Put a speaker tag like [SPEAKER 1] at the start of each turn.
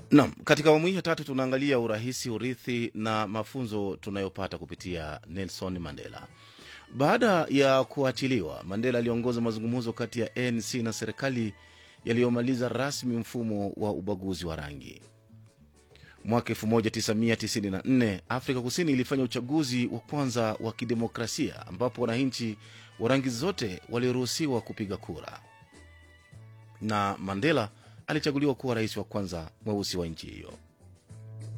[SPEAKER 1] Naam, katika awamu hii ya tatu tunaangalia urahisi, urithi na mafunzo tunayopata kupitia Nelson Mandela. Baada ya kuachiliwa, Mandela aliongoza mazungumzo kati ya ANC na serikali yaliyomaliza rasmi mfumo wa ubaguzi wa rangi. Mwaka 1994 Afrika Kusini ilifanya uchaguzi wa kwanza wa kidemokrasia ambapo wananchi wa rangi zote waliruhusiwa kupiga kura, na Mandela alichaguliwa kuwa rais wa kwanza mweusi wa nchi hiyo.